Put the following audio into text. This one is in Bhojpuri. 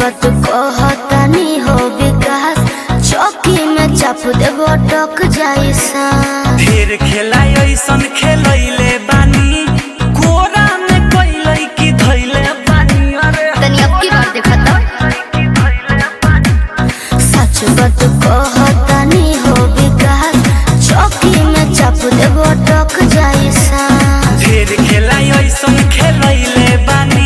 बात कहतानी हो विकास चौकी में चाप देबो टक जाई सा ढेर खेला ऐसन खेलैले बानी कोरा में कैलै की धैले बानी अरे तनी अब की बार देखा तो सच बात कहतानी हो विकास चौकी में चाप देबो टक जाई सा ढेर खेला ऐसन खेलैले बानी